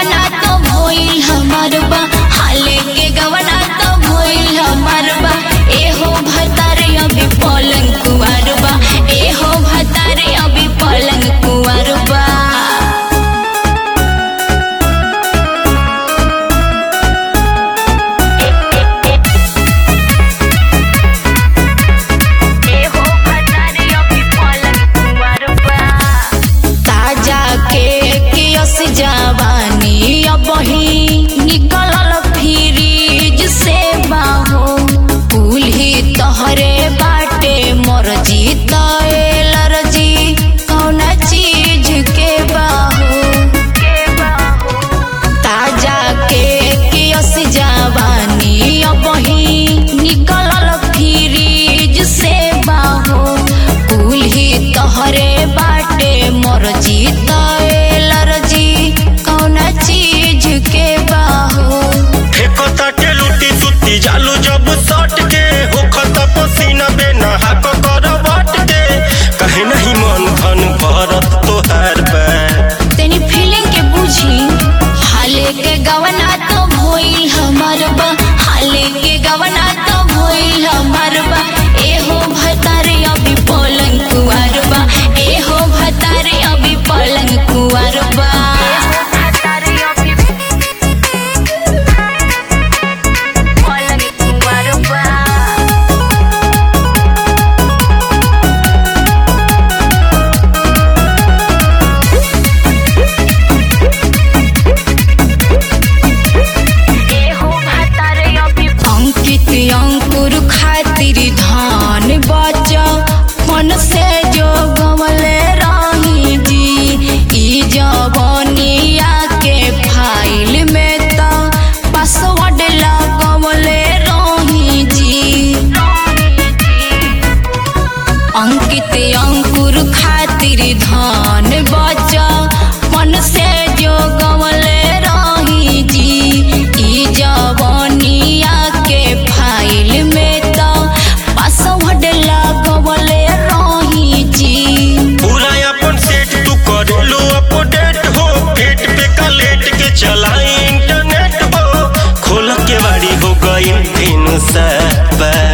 गवना तो भइल हमर बा हाले के गवना तो भइल हमर बा एहो भतारे अभी पलंग कुवार बा एहो भतारे अभी पलंग कुवार बा एहो भतारे अभी पलंग कुवार बा ताजा के कियस जवानी अबही निकलल फ्रिज से बाहो कुल्ही तहरे बाटे मर्जी तैलर्जी कौना चीज के बाहो ताजा के कियस जवानी अबही निकलल फ्रिज से बाहो कुल्ही तहरे बाटे मर्जी तैलर्जी कौना चीज के बाहो फेको ताटे लुटी सुती जालू जब सट के होखत पसीना बेना हाको कर बट के कहे नहीं मन धन भरत तोहार बा तेनी फीलिंग के बुझी हाले के गवना तो भइल हमर बा हाले के गवना तो भइल हमर बा एहो भतारे अभी पलंग कुवार बा एहो भतारे अभी पलंग कुवार बा पलंग कुवार बा अंकित अंकुर खातिर धान बच मन से जो गमले रही जी ई जवनिया के फाइल में त पासवर्ड लगवले रही जी अंकित अंकुर खातिर धान बच मन से जो गमले रही जी ई जवनिया के फाइल में त पासवर्ड लगवले रही जी पूरा अपन सेट तू करेलू अपडेट हो पेट पे कलेट के चलाई इंटरनेट हो खोल के बाड़ी हो गई तीन सब